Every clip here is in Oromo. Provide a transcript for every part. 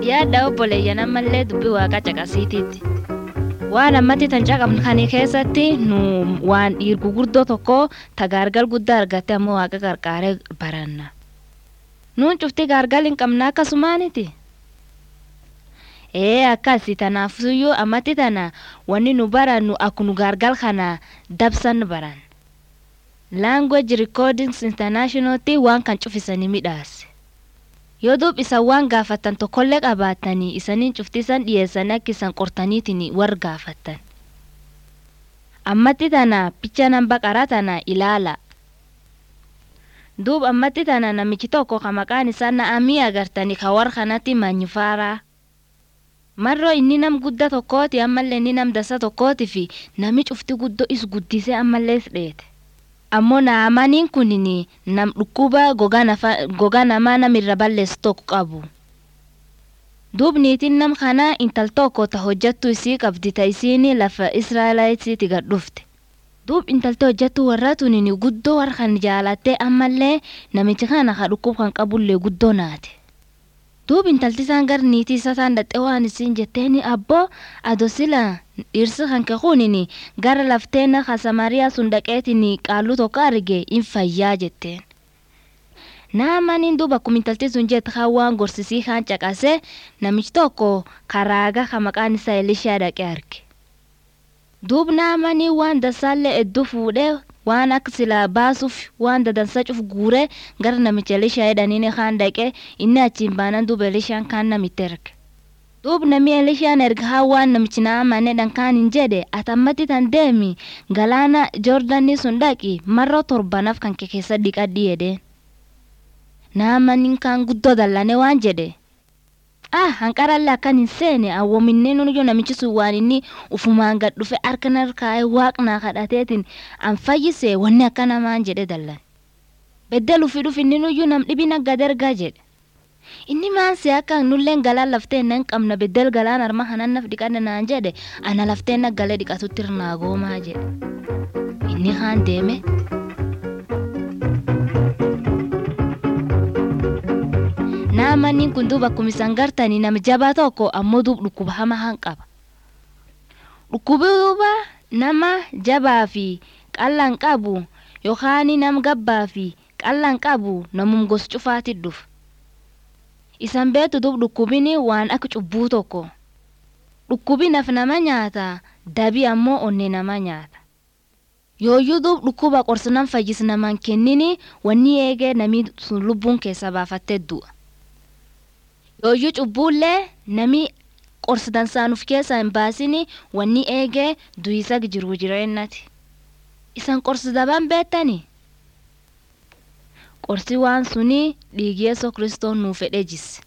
yaadda obboleeyyan ammallee dubbii waaqaa caqasiitiitti. Waan ammatti tan caqabnu kan keessatti nu waan dhiir gurguddoo tokko tagaargal guddaa argatte ammoo waaqa qarqaaree baranna. Nuun cufti gaargal hin qabna akkasumaaniti. Ee akkasi tanaafuyyuu ammatti tana wanni nu barannu akkunu gaargal kana dabsan baran. Language Recordings Internationaltti waan kan cufisanii midhaase. Yoo duub isan waan gaafattan tokkollee qabaattanii isaniin cuftisan dhiyeessanii akka isan qortaniitiin war gaafattan. Ammatti tana picha nan baqaraa tana ilaala. Duub ammatti tana namichi tokko ka maqaan isaa na'amii agartanii ka war kanatti manyifaaraa. Marroo inni nam guddaa tokkooti ammallee inni nam dasa tokkooti fi nami cufti guddoo is guddisee ammallees dheete. ammoo naamaniin kunin nam dhukkuba gogaa namaa namirra balleessu tokko qabu. Duub niitiin nam kanaa intal tokko ta hojjattu isii qabdi ta isiin lafa Israa'elaayitiiti gad dhufte. Duub intalti hojjattu warra tunin guddoo warra kan jaalattee ammallee namichi kana ka dhukkub kan qabullee guddoo naate. Duub intalti isaan gara niitii isaa isaan dhaxxee waan isiin jetteeni abboo ado sila dhirsi kan kekunin gara lafteena ka samariyaa sun dhaqeetin qaaluu tokko arge in fayyaa jetteen. Naamaniin duuba akkuma intalti sun jette kan waan gorsisii kan caqase namichi tokko karaaga ka maqaan isaa Elishaa dhaqee arge. Duub naamanii waan dasaallee hedduu fuudhee waan akka silaa baasuuf waan dadansa cuf guuree gara namicha Elishaa jedhaniin kan dhaqee inni achiin baanan duuba Elishaan kan namitti erge. Duub namni Elishaan erga haa waan namichi naamane dhankaan hin jedhe atammatti tan deemi galaana Joordanii sun dhaqi marroo torbanaaf kan kee keessa dhiqadhi jedheen. Naamaniin kan guddoo dallane waan jedhe. Ah hanqarallee akkan hin seene awwoominnee nuyyuu namichi sun waan inni ufumaan gad dhufe harka narkaa'ee waaqnaa kadhateetiin an fayyise wanni akka namaan jedhe dallan. Beddel ufi dhufi inni nuyyuu nam dhibina gad ergaa jedhe. Inni maansi akka nulleen galaan laftee nan qabna beddel galaan arma hanan naf dhiqanna naan jedhe ana laftee na galee dhiqatutti irnaa goomaa jedhe. Inni kaan deeme. Naamaniin kun duuba akkuma isan gartanii nama jabaa tokko ammoo duub dhukkuba hamaa han qaba. Dhukkubi duuba nama jabaa fi qal'aan qabu yookaan nama gabbaa fi qal'aan qabu namum gos cufaatti dhufa. Isan beektu duub dhukkubini waan akka cubbuu tokko. Dhukkubi naf nama nyaata dabii ammoo onnee nama nyaata. Yooyyuu duub dhukkuba qorsinan fayyis namaan kennini wanni eegee namni sun lubbuun keessa baafattee du'a. Yooyyuu cubbuullee nami qorsi dansaanuuf keessaa hin baasini wanni eegee du'isa jiru jireennati. Isan qorsi dabaan beektani? Qorsi waan suni dhiigi Yesuus Kiristoos nuuf fedhee jisse.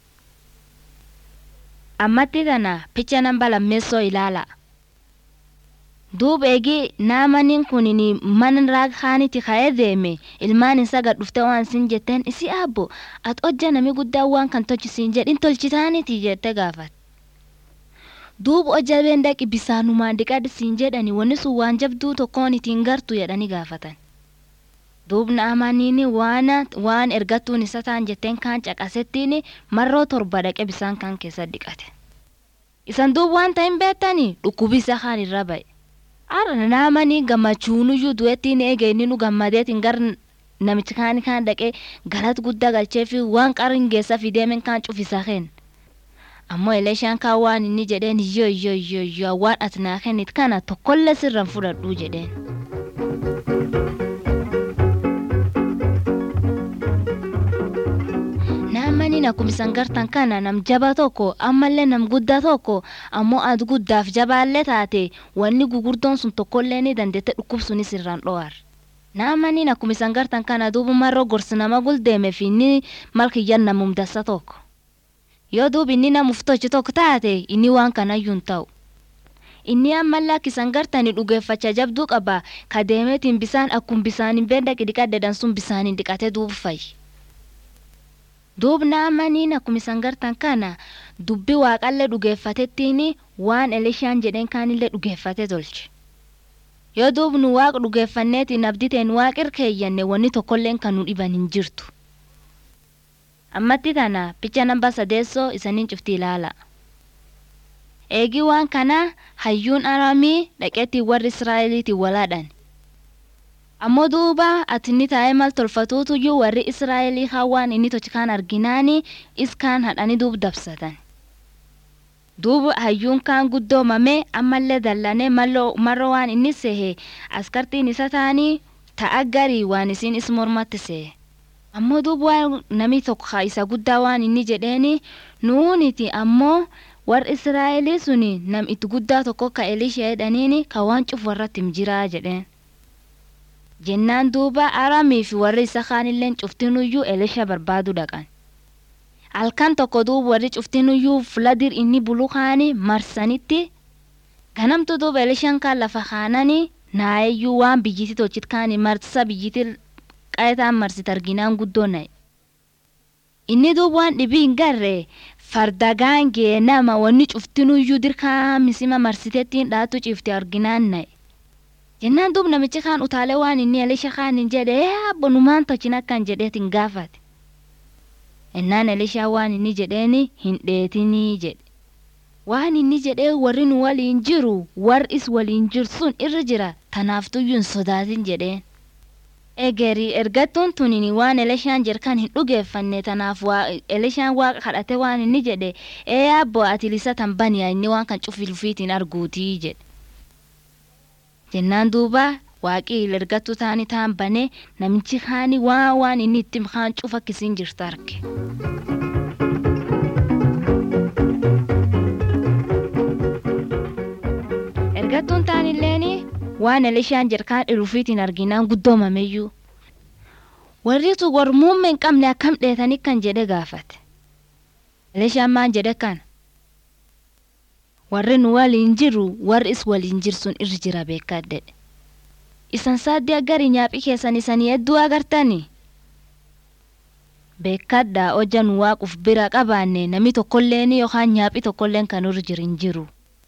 Ammatti tana picha namba lammeessoo ilaala. Duub eegi naamaniin kun mana raaghaanitti ka'ee deeme ilmaan isaa gad dhuftee waan isin jetteen isi abbo ati hojja nami guddaa waan kan tolchisiin jedhin tolchitaaniti jettee gaafate. Duub hojja beendaqi bisaanumaan dhiqadhi siin jedhani wanni sun waan jabduu tokkoon ittiin gartu jedhani gaafatan. Duub naamaniin waan waan ergattuun isa taan jetteen kaan caqasettiin marroo torba dhaqe bisaan kan keessa dhiqate. Isan duub waan ta'in beektani dhukkubi isa kaan irra ba'e. Ara naamanii gammachuunuyyuu du'ettiin eege inni nu gammadeetiin gar namichi kaan kaan dhaqee galata guddaa galchee fi waan qarin geessa fideemen kaan cufisa kenna. Ammoo Elishaan kaan waan inni jedheen yoo yoo yoo yoo waan ati naa kennit kana tokkollee sirraan fudhadhuu jedheen. Naamaniin akkuma isan gartan kana nam jaba tokko ammallee nam guddaa tokko ammoo ati guddaaf jabaallee taate wanni gugurdoon sun tokkollee ni dandeette dhukkubsunis irraan dho'ar. Naamaniin akkuma isan gartan kana duuba marroo gorsi nama guldeeme fi inni malkiyyan namum dassa tokko. Yoo duuba inni namuuf tolchi tokko taate inni waan kanayyuu hin ta'u. Inni ammallee akka isan gartanii dhugeeffacha jabduu qaba ka deemeetiin bisaan akkuma bisaan hin beendaqi dhiqaddeedan sun bisaan dhiqatee duuba fayyi. Duubna amaniin akkuma isan gartan kana dubbi waaqallee dhugeeffatettiin waan Elishaan jedheen kaanillee dhugeeffate tolche. Yoo duubnu waaqa dhugeeffanneetiin abditeen waaqir keeyyanne wanni tokkolleen kan nu dhiban hin jirtu. ammatti tana picha namba sadeessoo isaniin cufti ilaala. Eegi waan kana hayyuun aramii dhaqeetti warri Israa'eliitiin walaadhan. Ammoo duuba ati inni taa'ee mal tolfatuutuyyuu warri Israa'elii hawaan inni tochikaan arginaani iskaan hadhanii duub dabsatan. Duuba hayyuun kaan guddoomame ammallee dallanee marro waan inni sehe askartiin isa ta'anii ta'a garii waan isiin is mormatti sehe. Ammoo duuba waan namni tokko isa guddaa waan inni jedheeni nuuniti ammoo warri Israa'elii suni nam itti guddaa tokko ka Elishee jedhaniini ka waan cufu warratti jiraa jedheen. Jennaan duuba aramii fi warri isa kaanilleen cuftinuyyuu Elisha barbaadu dhaqan. Halkan tokko duuba warri cuftinuyyuu fuladir inni bulu kaani marsanitti ganamtu duuba Elishaan kaan lafa kaananii naayeyyuu waan biyyiti tolchit kaani marsa biyyiti qayetaan marsit arginaan guddoo na'e. Inni duuba waan dhibii hin garree farda gaangee nama wanni cuftinuyyuu dirkaa misima marsiteettiin dhaatu cifte arginaan na'e. Jennaan duuba namichi kaan utaalee waan inni Elisha kaan hin jedhe abbonumaan tolchin akkan jedheetiin gaafate. Ennaan Elishaa waan inni jedheeni hin dheetinii jedhe. Waan inni jedhee warri nu waliin jiru warris waliin jiru sun irra jira tanaaftuyyuu hin sodaatin jedheen. Egerii ergattuun tunini waan Elishaan jerkan hin dhugeeffanne tanaaf Elishaan waaqa kadhate waan inni jedhe ee abbo ati lisa tan baniya inni waan kan cufilfiitiin arguutii jedhe. Jennaan duuba waaqii ergattuu taanii taan banee namichi kaani waan waan inni itti kaan cufa kisiin jirtu arge. Ergattuun taanilleeni waan Elishaan jerkaan dhirufiitiin arginaan guddoomameyyuu. Warri tu warmuumma hin qabne akkam dheetanii kan jedhe gaafate. Elishaan maan jedhe kana. Warri nu waliin jiru warri is waliin jirsun irra jira beekadde. Isan saaddii agarii nyaaphii keessan isanii hedduu agartanii. Beekaddaa hojja nu waaquuf bira qabaanne namni tokkolleen yookaan nyaaphii tokkolleen kan irra jiru hin jiru.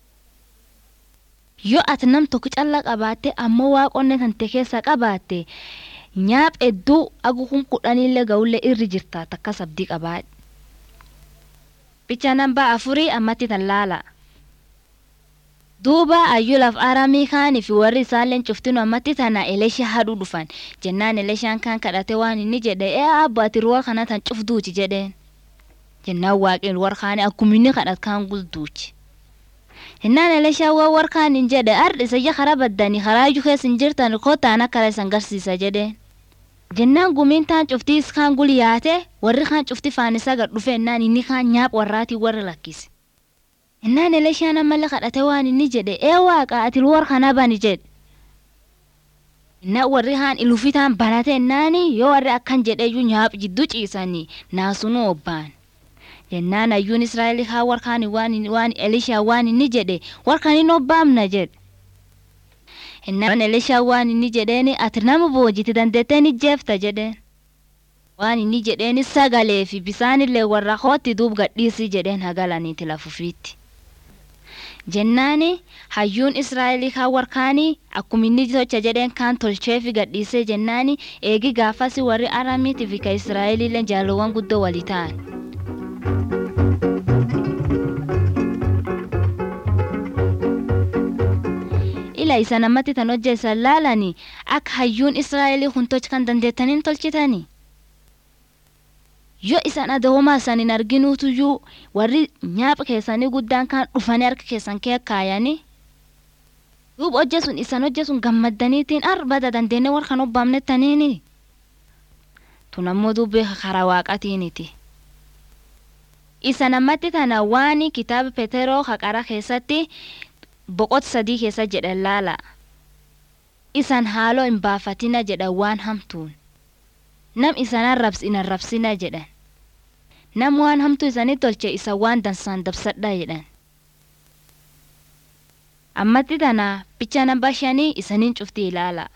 Yoo ati nam tokko calla qabaatte ammoo waaqonne kan ta'e keessa qabaatte nyaaph hedduu agukun kudhaniillee ga'ullee irri jirta takka sabdii qabaadhe. Bicha nambaa afurii ammatti tan laala. Duuba ayyuu laf aramii kaanii fi warri isaalleen cuftinu ammatti tana Elisha haduu dhufan jennaan Elishaan kan kadhate waan inni jedhe ee abbo ati ruwa kana tan cufduuti jedheen. Jennaan waaqeen warkaanii akkuma inni kadhat kaan gulduuchi. Jennaan Elishaa waan warkaan hin jedhe ardi isayya karaa baddanii karaa iyyuu keessa hin jirtan kootaan akka isan garsiisa jedheen. Jennaan gumiin taan cuftii iskaan gulyaate warri kaan cufti faanisaa gad dhufe ennaan inni kaan nyaap warraatii warra lakkise. Ennaan Elishaan ammallee kadhate waan inni jedhe ee waaqa ati war kana bani jedhe. Ennaan warri haan ilufitaan banate ennaani yoo warri akkan jedheeyyuu nyaap jidduu ciisanii naasunuu obbaan. Jennaan ayyuun Israa'el haa warkaan waan waan Elishaa waan inni jedhe warkaan hin obbaamna jedhe. Ennaan Elishaa waan inni jedheeni ati nama boojiti dandeettee ni jeefta jedheen. Waan inni jedheeni sagalee fi bisaanillee warra hootti duub gadhiisii jedheen hagalaniiti lafufiitti. Jennaani hayyuun Israa'elii kaan warkaanii akkuma inni tocha jedheen kaan tolchee fi gadhiisee jennaani eegi gaafasi warri aramiitii fi ka Israa'eliillee jaalowwan guddoo walii ta'an. ila isa namatti tan hojjeessan laalanii akka hayyuun Israa'elii kun tochi kan dandeettaniin tolchitanii. Yoo isaan adawwamaa isaan hin arginuutuyyuu warri nyaapha keessanii guddaan kan dhufanii harka keessan kee kaayanii. Duuba hojjesun isaan hojjesun gammaddaniitiin arbada dandeennee warra kan obbaamnettaniini. Tun ammoo dubbee karaa waaqatiiniti. Isa namatti tana waan kitaaba Peteroo haqara keessatti boqota sadii keessa jedhan laala. Isan haaloo hin baafatina jedhan waan hamtuun. Nam isan arrabsi hin arrabsina jedhan. Nam waan hamtuu isanii tolche isa waan dansaan dabsadha jedhan. Ammatti tana bicha namba shanii isaniin cufti ilaala.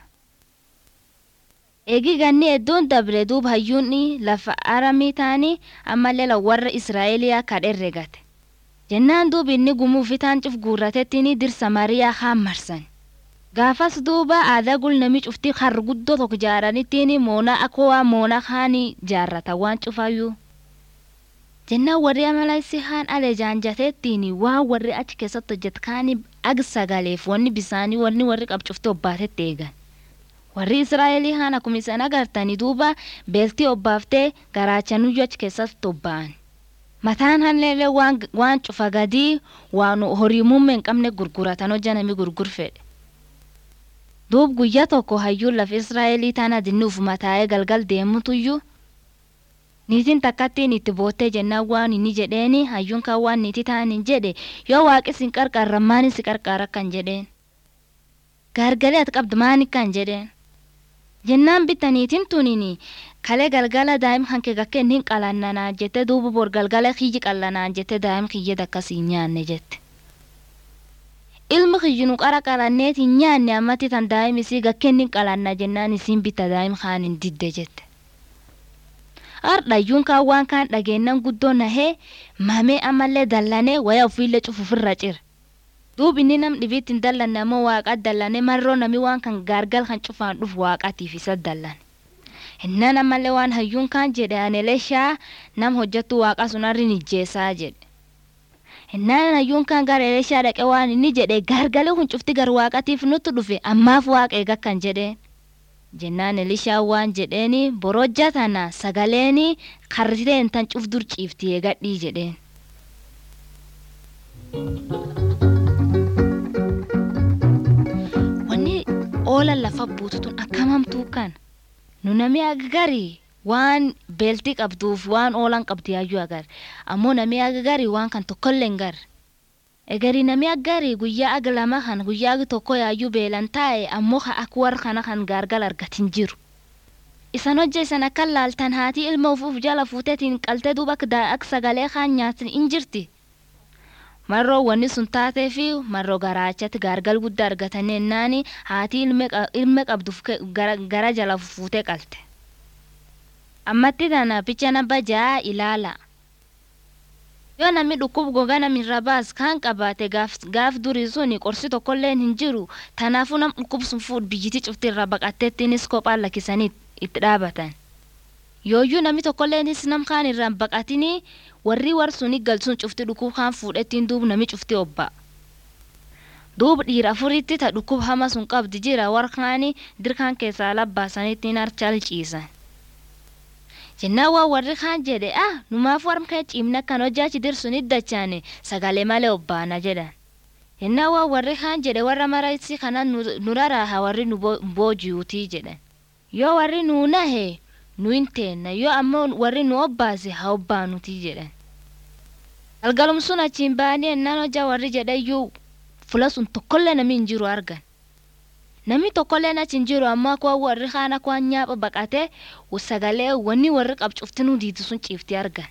Eegi ganni hedduun dabre duuba hayyuunni lafa aramii ta'anii ammallee warra Israa'eliyaa kadherregate. jennaan duuba inni gumuu fitaan cuf guurratettiin dirsa mariyaa haan marsan. Gaafas duuba aadaa gulnami cuftii har guddoo tokko jaaranittiin moonaa akka waa moonaa haanii jaarrata waan cufayyuu. jennaan warri amalaisi haan ale jaanjateettiin waan warri achi keessatti hojjetkaani ag sagaleef wanni bisaanii wanni warri qabcufte obbaatetti eegan. Warri Israa'elii haan akkuma isaan agartanii duuba beeltii obbaaftee garaachanuyyuu achi keessatti obba'an. Mataan halleellee waan, waan cufa gadii waan horii muummee hin qabne gurguratan hojja namni gurgurfedhe. Duub guyyaa tokko hayyuun lafa Israa'elii tana dinnuuf mataa'ee galgal deemutuyyuu niitiin takkattiin itti boottee jennaan waan inni jedheeni hayyuun kan waan niitii ta'an hin jedhe yoo waaqis hin qarqaarra maani si qarqaara kan jedheen. Gaargalee ati qabdu maani kan jedheen. Jennaan bitta niitiin tunini kalee galgala daa'im kan kee gakkeen hin qalannanaa jette duuba bor galgala kiyyi qallanaa jette daa'im kiyya akkasii nyaanne jette. Ilmi kiyyi nu qara qalanneet hin nyaanne ammatti tan daa'im isii gakkeen hin qalanna jennaan isiin bitta daa'im kaan hin didde jette. Hardhayyuun kaan waan kaan dhageennan guddoo nahee mamee ammallee dallanee waya ofiillee cufufirra cire. Duub inni nam dhibiitti hin dallanne ammoo waaqa dallane marroo nami waan kan gaargal kan cufaan dhufu waaqatiif isa dallane. Innaan ammallee waan hayyuun kaan jedhe anelee shaa nam hojjettu waaqa sun harri nijjeessaa jedhe. Innaan hayyuun kaan gara Elishaa dhaqe waan inni jedhe gaargalee kun cufti gar waaqatiif nutti dhufe ammaaf waaqa eega kan jedheen. Jennaan Elishaa waan jedheeni borojja tana sagaleeni karriteen tan cuf dur ciifti eegadhii jedheen. Wanni oolan lafa buututun akkamamtuu kan nu nami agagarii waan beeltii qabduuf waan oolan qabdi yaayyuu agar ammoo nami agagarii waan kan tokkollee hin gar. Egarii nami aggarii guyyaa aga lama kan guyyaa agi tokko yaayyuu beelan taa'e ammoo akka warra kana kan gaargal argatin jiru. Isan hojja isan akka laaltan haati ilma ufuuf jala fuuteetiin qaltee duuba akka sagalee kaan nyaatin in jirti. Marroo wanni sun taatee fi marroo garaachatti gaargal guddaa argatanii ennaani haati ilma qabduuf gara jala fuutee qalte. Ammatti tana picha namba ja'a ilaala. yoo namni dhukkub gogaa namirra baas kan qabaate gaaf durii suni qorsi tokkollee hin jiru tanaafuu nam dhukkub sun fuudh biyyiti cufti irra baqatteettiinis kophaan lakkisanii itti dhaabatan. Yooyyuu namni tokkolleenis nam kaan irraan baqatinii warri war suni galsuun cufti dhukkub kaan fuudhettiin duub nami cufti obba. Duub dhiira afuritti ta dhukkub hama sun qabdi jira war kaani dirkaan keessaa labbaasaniittiin harchaal ciisan. jennaan waan warri kaan jedhe ah numaaf warmkee ciimna kan hojjaachi dirsun iddachaane sagalee malee obbaana jedhan. Jennaan waan warri kaan jedhe warra maraisi kana nuraraaha warri nu boojiyuutii jedhan. Yoo warri nuu nahe nu hin teenna yoo ammoo warri nu obbaase haa obbaanutii jedhan. Galgalum sun achiin ba'anii ennaan hojjaa warri jedhayyuu fula sun tokkollee namni hin jiru argan. Namni tokkolleen achi hin jiru ammoo akka warri kaan akka waan nyaapha baqatee sagalee wanni warri qabcuftinuu diitu sun ciifti argan.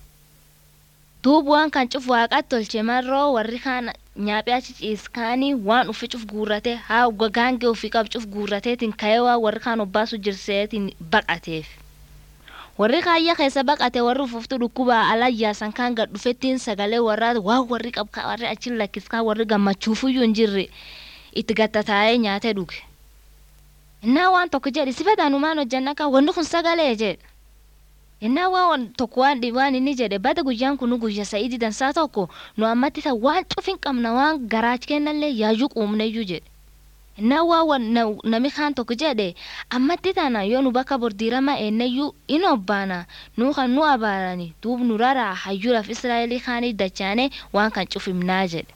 Duuba waan kan cuf waaqatti tolche marroo warri kaan nyaaphee achi ciiskaanii waan ufi cuf guurratee haa gaangee ofii qabcuf guurrateetiin ka'ee waan warri kaan obbaasu jirseetiin baqateef. Warri kaayya keessa baqate warri ufuftu dhukkuba alayyaasan kaan gad dhufettiin sagalee warraa waan warri qabka warri achi lakkiskaan warri gammachuufuyyuu hin jirre. itti gattataa'ee nyaatee dhuge. Innaa waan tokko jedhe si fedhanumaan hojjanna kan wanni kun sagalee jedhe. Innaa waan tokko waan waan inni jedhe bada guyyaan kun guyya sa'idii dansaa tokko nu ammatti ta waan cufin qabna waan garaachi kennallee yaayyuu quumneyyuu jedhe. Innaa waan nami kaan tokko jedhe ammatti tana yoo nu bakka bordiirama eenneyyuu in obbaana nu kan nu abaarani duub nu raraa hayyuudhaaf Israa'elii kaanii dachaane waan kan cufimnaa jedhe.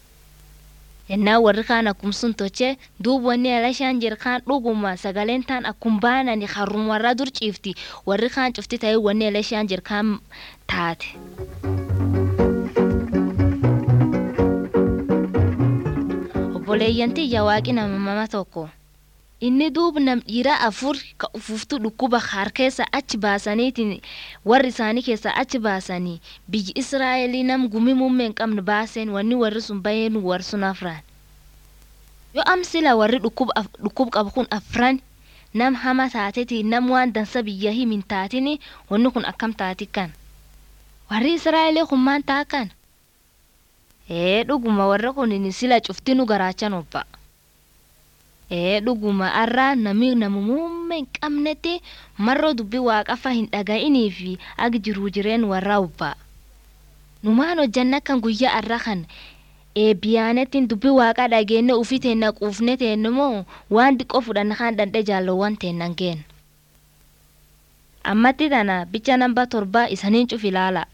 Yennaa warri kaan akkum sun toche duub wanni alashaan jir kaan dhuguma sagaleen taan akkum baanani harrum warra dur ciifti warri kaan cufti ta'ee wanni alashaan jir kaan taate. Obboleeyyantii yawaaqi nama mama tokko. Inni duub nam dhiira afur ka ufuftu dhukkuba har keessa achi baasaniitiin warri isaanii keessa achi baasanii biyyi Israa'elii nam gumi muummee hin qabne baaseen wanni warri sun baheen warsun afran. Yoo amsila warri dhukkub qabu kun afran nam hama taateeti nam waan dansa biyya himin taatini wanni kun akkam taati kan. Warri Israa'elii kun maan taa kan? Ee dhuguma warra kun sila cufti nu garaachan obba. ee dhuguma arraa nami nama muummee hin qabnetti marroo dubbii waaqafa hin dhaga'inii fi ag jiruu jireen warra ubbaa numaan hojjanna kan guyyaa arra kan eebbiyaanetiin dubbi waaqaa dhageenne ufii teenna quufne teenne moo waan diqqoo fudhanna kan dandhe jaalowwan teennan geen ammatti tana bicha namba torba isaniin cuf ilaala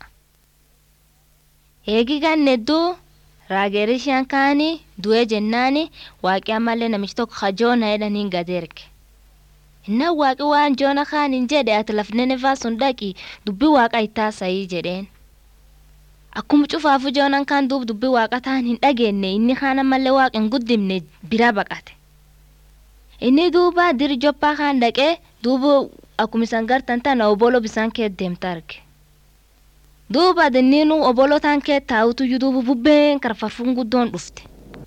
heegi gannedduu raageerishaan kaanii du'ee jennaani waaqi ammallee namichi tokko kajoona jedhaniin gadeerge innan waaqi waan joona kaaniin jedhe ati lafnenefaa sun dhaqi dubbi waaqa ittaasayii jedheen akkuma cufaafu joonan kaan duub dubbi waaqa taan hin dhageenye inni kaan ammallee waaqa hin guddimne bira baqate inni duuba diri joppaa kaan dhaqee duuba akkuma isan gartan tana obolo bisaan kee deemta arge duuba dinniinu obolo taan kee taa'utuyyuu duuba bubbeen karfarfuun guddoon dhufte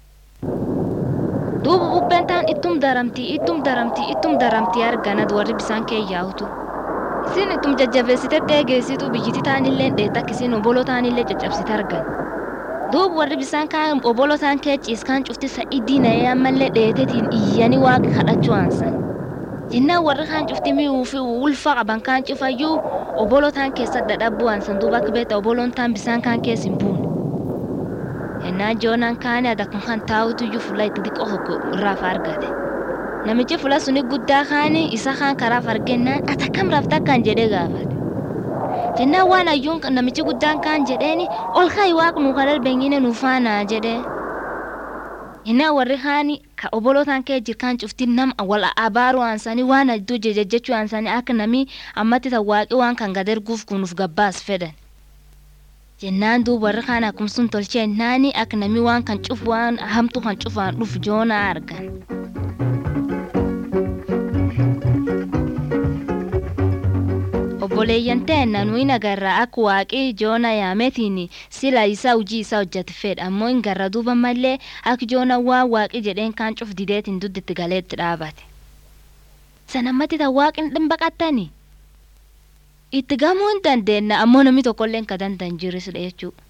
duuba bubbeen taan ittum daramtii ittum daramtii ittum daramtii arganad warri bisaan kee yaa'utu isin ittum jajjabeessitetti eegeessitu biyyiti taanillee dheetta akkisiin obolo taanillee caccabsite argan duuba warri bisaan kaan obolo taan kee ciiskaan cufti sa'idii na'ee ammallee dheetetiin iyyanii waaqa kadhachuu aansan jennaan warri kaan cufti mi'uu fi ulfa qaban kaan cufayyuu obolo taan keessa dadhabbu aansan duuba akka beekta oboloon taan bisaan kaan keessa hin buune jennaan joonaan kaane adakun kan taa'utuyyuu fuula itti xiqqoo tokko irraaf argate namichi fuula suni guddaa kaani isa kaan karaaf argennaan ata kam rafta kan jedhee gaafate jennaan waan ayyuun namichi guddaan kaan jedheeni ol kaayi waaqnu kadhal bengine nuufaanaa jedhee jennaan warri kaani ka obolotaan kee jirkaan cufti nam wal abaaru aansanii waan adduu jejejechuu aansanii akka namii ammatti tan waaqi waan kan gad erguuf kunuuf gabbaas fedhan jennaan duuba warri kaan akkuma sun tolcheennaani akka namii waan kan cufu waan hamtu kan cufaan dhufu joonaa argan. obboleeyyan teenna nuyi nagarra akka waaqii joona yaametiin sila isaa hojii isaa hojjate fedha ammoo hin garra duuba mallee akka joona waan waaqii jedheen kaan cuf dideetiin dudditti galeetti dhaabate. Sanammatti tan waaqin dhimbaqattani. Itti gamuu hin dandeenna ammoo namni tokkollee hin kadantan jirisudha jechuudha.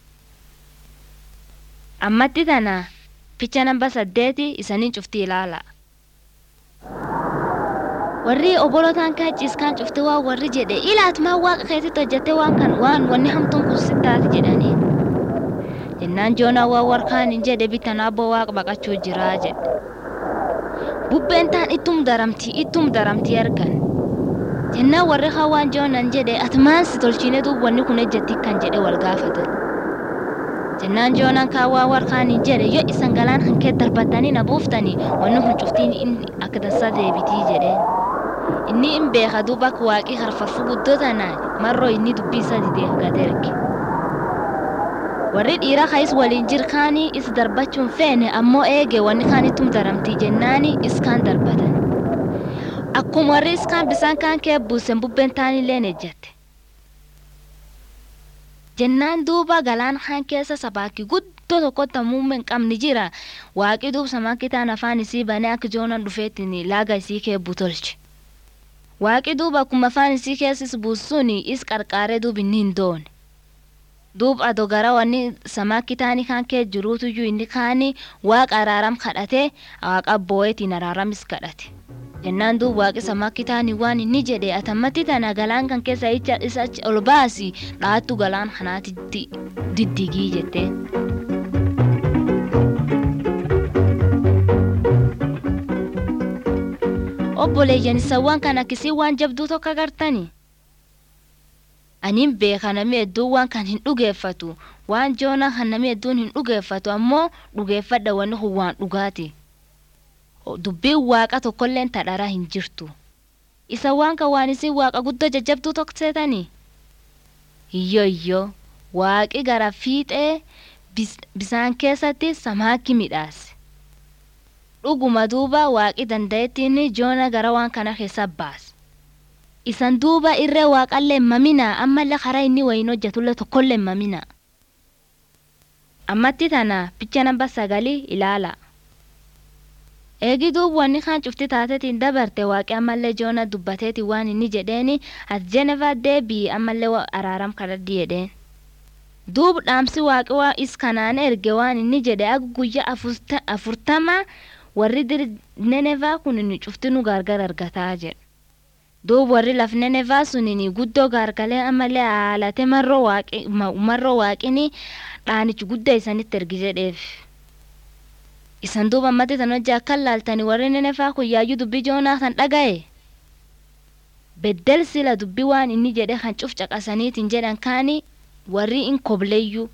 Ammatti tana ficha namba saddeeti isaniin cufti ilaala. warri obolotaan kaa ciiskaan cufte waan warri jedhe ilaatumaa waaqa keessatti hojjette waan kan waan wanni hamtuun kun sittaati jedhanii jennaan joonaa waan warkaan hin jedhe bitan abboo waaqa baqachuu jiraa jedhe bubbeen taan ittum daramtii ittum daramtii argan jennaan warri haa waan joonan jedhe ati maan si tolchiine duub wanni kun ejjetti kan jedhe wal gaafatan jennaan joonaan kaa waan warkaan hin jedhe yoo isan galaan hankee darbatanii na buuftanii wanni kun cuftiin inni akka dansaa deebitii jedheen. inni hin beeka duuba akka waaqii harfarfuu guddoo tanaan marroo inni dubbii isa didee gad erge warri dhiira kaayis waliin jirkaanii is darbachuun feene ammoo eege wanni kaan ittum daramtii jennaani iskaan darbatan akkuma warri iskaan bisaan kaan kee buusen bubbeen taanilleen ejjatte jennaan duuba galaan kaan keessa sabaakii guddoo tokkotti muummee hin qabni jira waaqii duub samaakii taan afaan isii banee akka joonan dhufeettiin laaga isii kee butolche waaqi duuba akkuma afaan isii keessis buusuun is qarqaaree duub inni hin doone duub ado gara wanni samaakki taanii kaan kee jiruutuyyuu inni kaani waaqa araaram kadhatee waaqa boo'eetiin araaramis kadhate jennaan duub waaqi samaakki taanii waan inni jedhe atammatti tana galaan kan keessa isa ol baasi dhaattu galaan kanaatitti diddigii jettee. obboleeyyan isawwan kan akkisii waan jabduu tokko agartani aniin beeka namni hedduun waan kan hin dhugeeffatu waan joona kan namni hedduun hin dhugeeffatu ammoo dhugeeffadha wanni kun waan dhugaati dubbiin waaqa tokkolleen tadhara hin jirtu isa waan kan waan isin waaqa guddoo jajjabduu tokko seetani iyyo iyyo waaqi gara fiixee bisaan keessatti samaakki midhaase dhuguma duuba waaqi danda'ettiin joona gara waan kana keessa baase isan duuba irree waaqallee mamina ammallee karaa inni wayin hojjetullee tokkollee mamina ammatti tana picha namba sagalii ilaala eegi duub wanni kaan cufti taatetiin dabarte waaqi ammallee joona dubbateeti waan inni jedheeni as jeneva deebii ammallee araaram kadhadhi jedheen duub dhaamsi waaqi waa is kanaan erge waan inni jedhe akka guyyaa afurtama warri diri nenevaa kun inni cufti nu gargar argataa jedhe duub warri lafnenefaa sunini guddoo gaargalee ammallee haalate marroo waaqi marroo waaqini dhaanichi guddaa isanitti ergi jedheef isan duuba ammatti tan hojii akka laaltani warri nenefaa kun yaayyuu dubbii joonaa kan dhaga'e beddel sila dubbii waan inni jedhe kan cuf caqasaniitiin jedhan kaani warri in kobleeyyuu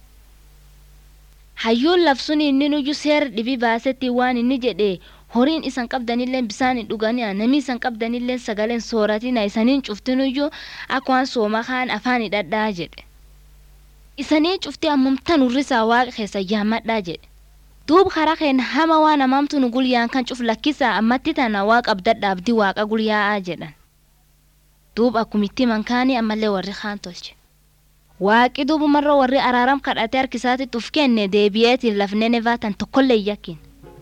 hayyuun labsuun inni nuyyuu seera dhibii baasetti waan inni jedhe horiin isan qabdanillee bisaan hin dhuganii namni isan qabdanillee sagaleen sooratina isaniin cuftinuyyuu akka waan sooma kaan afaan hidhadhaa jedhe isanii cuftii ammumtan urrisaa waaqa keessa yaammadhaa jedhe duub karaa keenya hama waan amaamtu nu gulyaan kan cuf lakkisaa ammatti tana waaqa abdadhaabdi waaqa gulyaa'aa jedhan duub akkumitti mankaanii ammallee warri kaan tolche waaqi duubumarra warri araaram kadhatee harkisaatitti uf kenne deebi'eetiin lafnee nevaatan tokkollee yakkin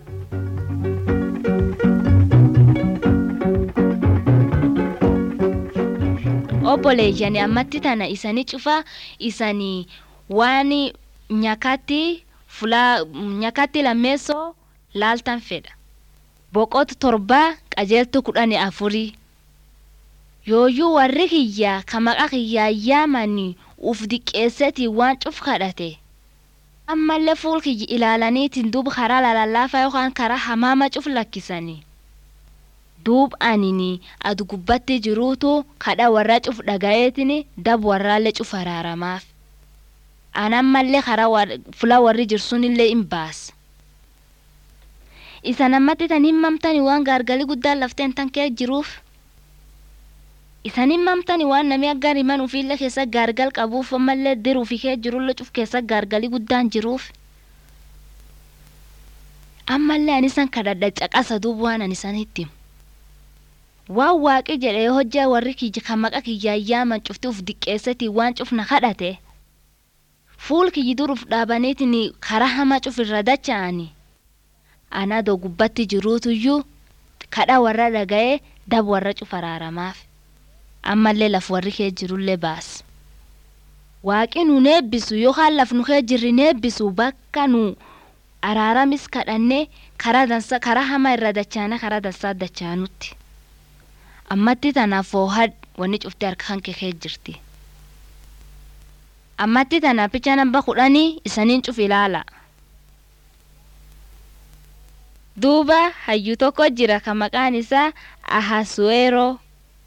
obboleeyyani ammatti tana isanii cufa isanii waan nyakatti fulaa nyakatti lammeessoo laaltan fedha boqotu torbaa qajeeltu kudhani afurii yooyyuu warri kiyyaa ka maqa kiyyaa yaamanii uf diqqeessetii waan cuf kadhate ammallee fuul kiyyi ilaalaniitiin duuba karaa lalallaafaa yookaan karaa hamaama cuf lakkisanii duub anini adu gubbatti jiruutu kadha warra cuf dhaga'eetiin dab warraallee cuf araaramaaf anammallee karaa fula warri jirsunillee hin baasa isa namatti tan himmamtani waan gaargalii guddaan lafteen tan kee jiruuf isan himmamtani waan namni aggaan himan ufiillee keessa gaargal qabuuf ammallee diruufi kee jirullee cuf keessa gaargalii guddaan jiruuf ammallee anisan kadhadha caqasa duub waan anisan hitti waan waaqi jedhee hojjaa warri kiyya kan maqa kiyyaa yaaman cufti uf diqqeessati waan cufna kadhate fuul kiyyi duruuf dhaabaniitiin karaa hamaa cuf irra dacha'ani anaa doo gubbatti jiruutuyyuu kadha warra dhaga'ee dab warra cuf araaramaaf ammallee laf warri kee jirullee baas waaqi nu neebbisu yookaan laf nu kee jirri neebbisu bakka nu araaramis kadhannee karaa dansa karaa hamaa irra dachaane karaa dansaa dachaanutti ammatti tanaaf foohad wanni cufti harka kan kee jirti ammatti tana picha namba kudhanii isaniin cuf ilaala duuba hayyuu tokko jira ka maqaan isaa ahasueroo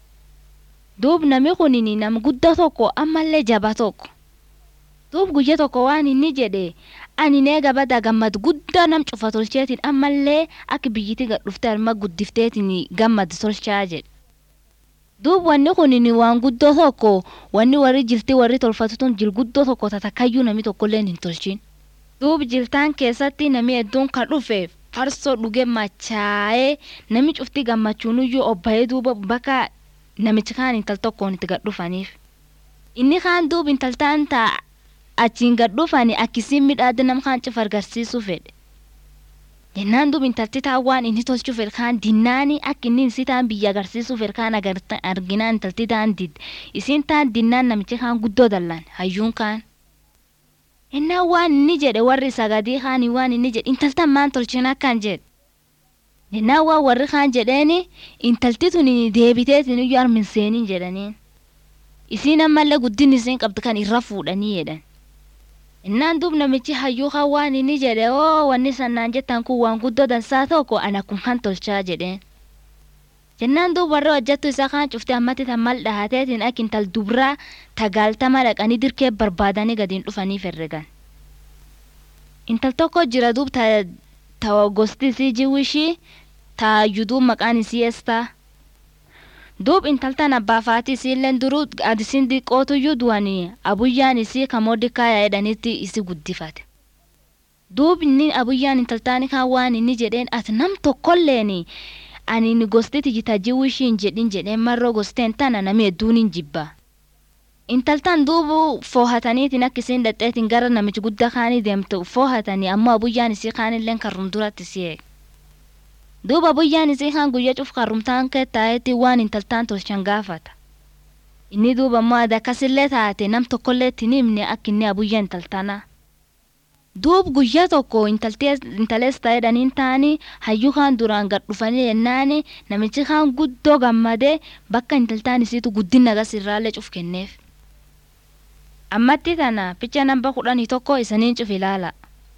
duub nami kunini nam gudda tokko ammallee jaba tokko duub guyya tokko waan inni jedhe ani neega bada gammad guddaa nam cufa tolcheetiin ammallee akka biyyiti gadhufte alma guddifteetiin gammad tolchaa jedhe duub wanni kunini waan guddoo tokko wanni warri jilti warri tolfatutun jil guddoo tokko tatakayyuu nami tokkollee hin tolchin duub jiltaan keessatti nami hedduun kan dhufe farsoo dhuge machaa'ee nami cufti gammachuunuyyuu obba'ee duuba bakka namichi kaan intal tokkoon itti gadhufaniif inni kaan duub intaltaan taa achiin gadhufani akkisiin midhaadde nam kaan cuf agarsiisuu fedhe jennaan duub intalti taa waan inni tolchuu fedhe kaan dinnaani akka inni isii taan biyya agarsiisuu fedhe kaan arginaan intalti taan didde isiin taan dinnaan namichi kaan guddoo dallan hayyuun kaan innaa waan inni jedhe warri sagadii kaanii waan inni jedhe intaltan maan tolchin akkan jedhe jennaan waan warri kaan jedheeni intalti tun deebiteetiin iyyuu armin seeniin jedhaniin isiin ammallee guddin isiin qabdu kan irra fuudhanii jedhan innaan duub namichi hayyuu kan waan inni jedhe oo wanni sannaan jettan kun waan guddoo dansaa tokko ana kun kan tolchaa jedheen jennaan duub warra hojjattu isaa kaan cufte ammatti tan mal dhahateetiin akka intal dubraa tagaaltama dhaqanii dirkee barbaadanii gadiin dhufanii herregan intal tokko jira duub ta gosti isii jiwishii ta yuduu maqaan isii estaa duub intaltan abbaa faati isiilleen duruu adisiin diqqootuyyuu du'anii abuyyaan isii kamoodikaaya jedhanitti isi guddifate duub inni abuyyaan intaltaani kaan waan inni jedheen ati nam tokkolleeni ani ni gostiti jita jiwishiin jedhin jedheen marroo gosteen tana nami hedduun hin jibba intaltan duubu foohataniitiin akka isiin dhadheetiin gara namichi guddaa kaanii deemtu foohatanii ammoo abuyyaan isii kaanilleen karrum duratti si eeg duuba abuyyaan isii kaan guyya cuf karrumtaan kee taa'eetti waan intaltaan tolchan gaafata inni duuba ammoo ada akkasillee taate nam tokkollee ittiin himne akka inni abuyyaa intaltanaa duub guyyaa tokko intalees ta'edhaniin ta'anii hayyuu kaan duraan gad dhufanii jennaani namichi kaan guddoo gammadee bakka intaltaan isiitu guddina gas irraallee cuf kenneef. Ammatti tana picha namba kudhanii tokko isaniin cuf ilaala.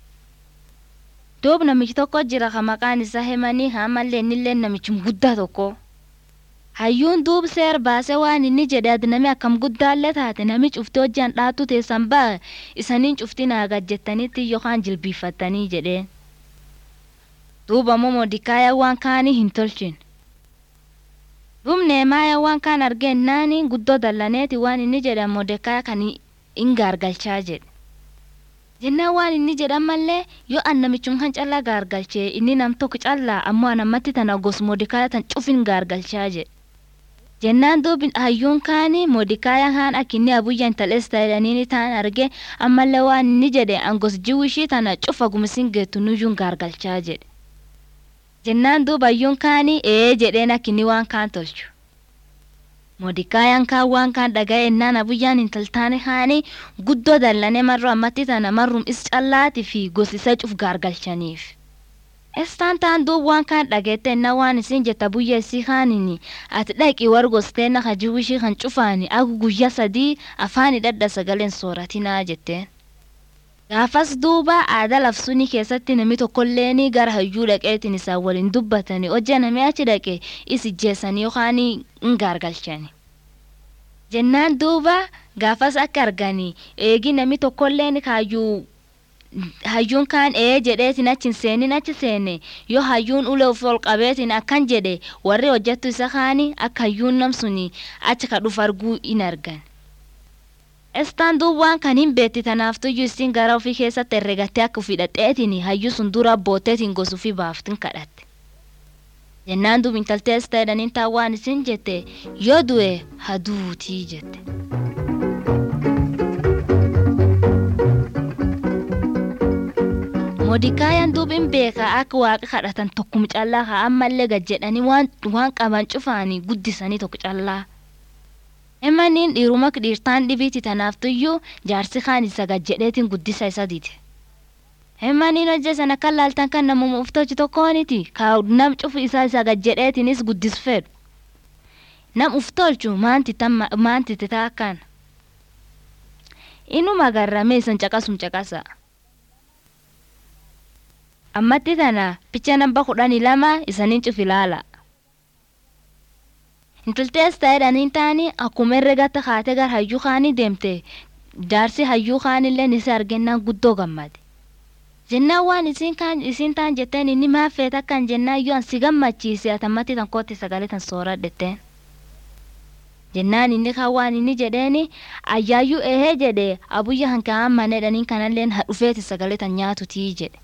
Duub namichi tokko jira ka maqaan isaa hemanii haamallee innillee namichum guddaa tokko. hayyuun duub seer baasee waan inni jedhe adnami akkam guddaallee taate nami cufti hojjaan dhaattu teessan ba'a isaniin cufti naa gajjettanitti yookaan jilbiiffattanii jedheen. Duuba immoo modikaaya waan kaanii hin tolchin. Duub neemaaya waan kaan argennaani guddoo dallaneeti waan inni jedhe modikaaya kan hin gaargalchaa jedhe. Jennaan waan inni jedhan mallee yoo an namichum kan callaa gaargalchee inni nam tokko callaa ammoo anammatti tana gos modikaaya tan cufin gaargalchaa jedhe. jennaan duubi hayyuun kaani modikaayaan haan akkinni abuyyan tales ta'edhaniini ta'an arge ammallee waan inni jedhe angos jiwishii tana cufa gumisiin geettu nuyyuun gaargalchaa jedhe jennaan duuba hayyuun kaani ee jedheen akkinni waan kaan tolchu modikaayaan kaan waan kaan dhaga'e ennaan abuyyaan intaltaane haani guddoo dallane marro ammatti tana marrum is callaati fi gosisa cuf gaargalchaniif. Estaan taan duub waan kaan dhageette na waan isin jetta buyya isii kaanini ati dhaqi wargostee na hajiwishii kan cufaani agu guyya sadii afaani dhadha sagaleen sooratinaa jetteen. Gaafas duuba aadaa lafsuni keessatti nami tokkolleeni gara hayyuu dhaqeetiin isaan waliin dubbatanii hojja namni achi dhaqe isi jeessanii yookaan hin gaargalchani. Jennaan duuba gaafas akka arganii eegi nami tokkolleen kaayyuu hayyuun kaan ee jedheetiin achi seenin achi seene yoo hayyuun ulee of ol qabeetiin akkan jedhe warri hojjettu isa kaani akka hayyuun namsuni achi ka dhufu arguu in argan. Estaan duub waan kan hin beetti tanaaftuyyuu isin gara ofii keessatti herregattee akka ofii dhadheetiin hayyuu sun dura abbooteetiin gosuufii baaftin kadhatte. Jennaan duub intaltee as ta'edhaniin taa waan isin jette yoo du'e haduutii jette. modikaayaan duubin beeka akka waaqa kadhatan tokkum callaa haa ammallee gad jedhanii waan qaban cufaanii guddisanii tokko callaa. Himaniin dhiiruma dhiirtaan dhibiiti tanaaftuyyuu jaarsi kaan isa gad jedheetiin guddisa isa dite. Himaniin hojja sana kan laaltan kan namuma uftochi tokkooniti kaa nam cufu isaa isa gad jedheetiinis guddis fedhu. Nam uftolchu maanti titaa akkana. Inuma garramee isan caqasum caqasa. ammatti tana picha namba kudhanii lama isaniin cuf ilaala. Intaltees ta'edhaniin taani akkuma herregatta kaatee gara hayyuu kaanii deemte jaarsi hayyuu kaanillee isa argennaan guddoo gammade. Jennaan waan isin kaan isin taan jetteen inni maaf feet akkan jennaan yoo si gammachiise atammatti tan kootti sagalee tan sooradhetteen. Jennaan inni kan waan inni jedheeni ayyaayyuu ehee jedhe abuyya hankaa'an maneedhaniin kanalleen dhufeeti sagalee tan nyaatutii jedhe.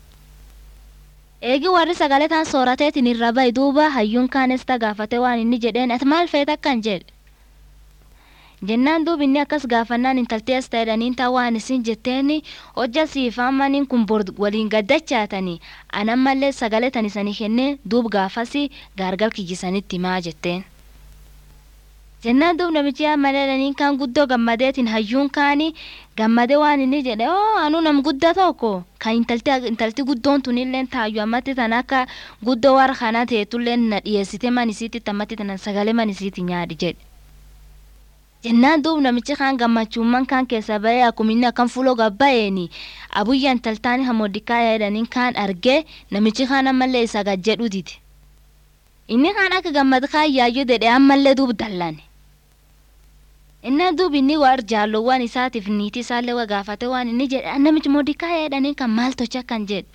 Eegi warri sagalee taan soorateetiin irra ba'i duuba hayyuun kaanes gaafate waan inni jedheen ati maal feet akkan jedhe. Jennaan duuba inni akkas gaafannaan intaltee as ta'edhaniin taa waan isin jetteeni hojja siifaamaniin kun bor waliin gaddachaatanii anammallee sagalee tan isanii kennee duub gaafasi gaargal kiyyisanitti himaa jetteen. Jennaan duub namichi amaleedhaniin kaan guddoo gammadeetiin hayyuun kaanii gammadee waan inni jedhe oo anuu nam guddaa tokko kan intalti guddoon tunillee taayyu ammatti tan akka guddoo warra kanaa teetullee na dhiyeessite manisiitti ammatti tanan sagalee manisiitti nyaadhi jedhe. Jennaan duub namichi kaan gammachuumman kaan keessa ba'ee akkuma inni akkan fuuloo gabba'eeni abuyya intaltaan hamodikaa jedhaniin kaan argee namichi kaan ammallee isa gad jedhu dide. Inni kaan akka gammad kaan yaayyuu dedhee ammallee duub dallane. Inni duubi inni war jaalowwan isaatiif niitii isaallee waa gaafate waan inni jedhe namichi modikaa jedhanii kan maal tocha kan jedhe.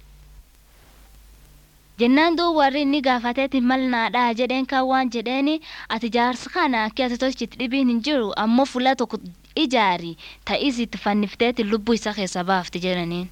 Jennaan duub warri inni gaafateeti mal naadhaa jedheen kan waan jedheeni ati jaarsa kana akka ati tolchitti dhibiin hin jiru ammoo fuula tokko ijaari ta'is itti fannifteeti lubbuu isa keessa baafti jedhaniin.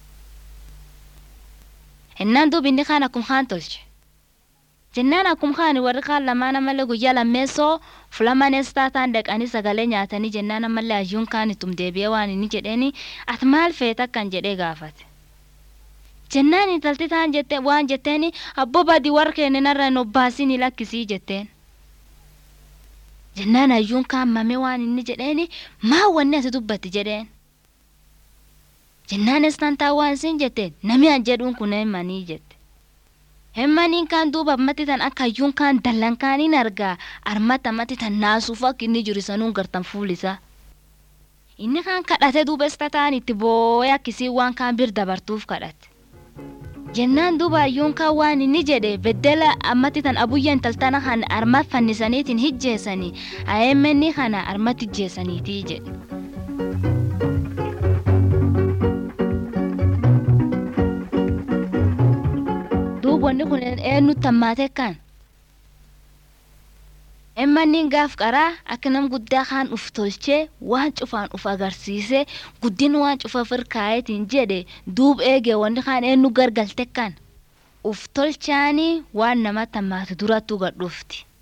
Innaan duubi inni kaan akkuma kaan tolche. Jennaan akkuma kaan warri kaan lamaan ammallee guyyaa lammeessoo fulamanees taataan dhaqanii sagalee nyaatanii jennaan ammallee hayyuun kaan ittum deebi'ee waan inni jedheeni ati maal feeta akkan jedhee gaafate. Jennaan intalti taan jette waan jetteeni abboo badii warra keenyanarra hin obbaasini lakkisii jetteen. Jennaan hayyuun kaan mamee waan inni jedheeni maa wanni ati dubbatti jedheen. jennaanis tan taa waan isin jette nami an jedhuun kun hemmanii jette. Hemmaniin kaan duuba ammatti tan akka hayyuun kaan dallan kaaniin argaa armata ammatti tan naasuuf akka inni jiru sanuun gartan fuulisa. Inni kaan kadhate duuba isa ta'an itti boo'ee akkisii waan kaan bir dabartuuf kadhate. Jennaan duuba hayyuun kaan waan inni jedhe beddela ammatti tan abuyya intaltana kan arma fannisaniitiin hijjeessanii ayeemmenni kana armatti hijjeessaniitii jedhe. duubonni kun eenyutti hammaate kan emmanniin gaaf qaraa akka nam guddaa kaan uf tolchee waan cufaan uf agarsiisee guddin waan cufa firkaayetiin jedhe duub eege wanni kaan eenyu gargalte kan uf tolchaanii waan namatti hammaate durattuu gadhufti.